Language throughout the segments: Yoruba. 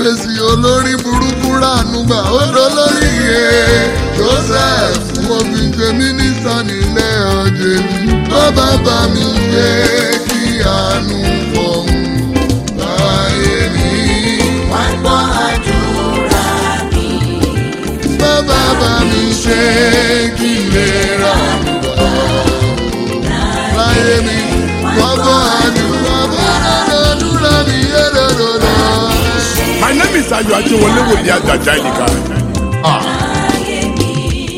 kábíyèsí olórí burúkú ránú gbà ó dolórí iye joseph wọ́n fi ṣe mínísítà nílé ọjọ́ mi bàbá bá mi ṣe kí àánú fọ̀hún láyé mi. wá gbọ́ àdúrà mi. bàbá bá mi ṣe kí lè ra láyé mi gbọ́gbọ́ àdúrà bàbá àdúrà mi yé dòdòdò. My name is Ayo Ajewole Wòlíì Àjàjà Ìlìkà. Ayé mi.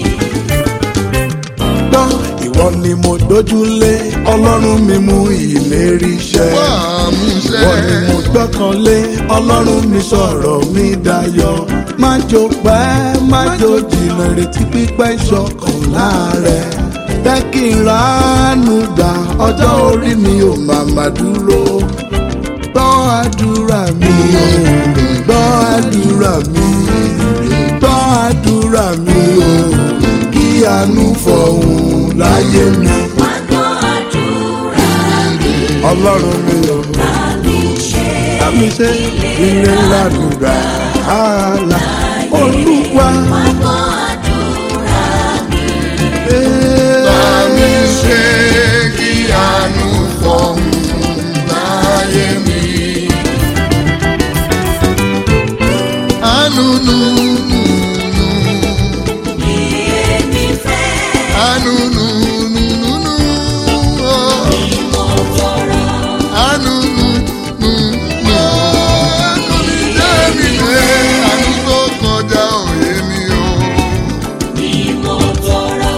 gbọ́ ìwọ ni mo dójúlé ọlọ́run mi mú ìlérí ṣẹ. wà á mú ṣe. ìwọ ni mo gbọ́kànlé ọlọ́run mi sọ̀rọ̀ mi dayọ̀. má jò pẹ́ má jò jìnnà retí pípẹ́ ìṣọ̀kan láàrẹ̀. jẹ́ kí n ránú gbà ọjọ́ orí mi ò màmá dúró. gbọ́ àdúrà mi o gbọ́ àdúrà mi gbọ́ àdúrà mi o kí àánú fọ̀hún láyé mi. wá gbọ́ àdúrà mi. ọlọ́run mi ò bá mi ṣe. mi ṣe ilé ládùúgbà ààlà olúwa. wá gbọ́ àdúrà mi. bá mi ṣe kí àánú fọ̀hún láyé mi. àánú nù nù nù Bí èmi fẹ́. àánú nù nù nù nù ọ́. Mo tọrọ. àánú nù nù nù. àánú mi jẹ́ mi lé àánú tó kọjá òye mi o. Bí mo tọrọ.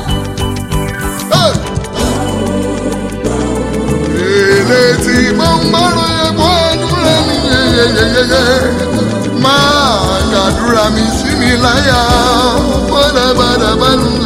èlé tí mo ń gbọ́rọ̀ yẹ kó àdúrà mi yeyeyeye máa gbàdúrà mi sí mi láyà bọ́dà bàdà bá lù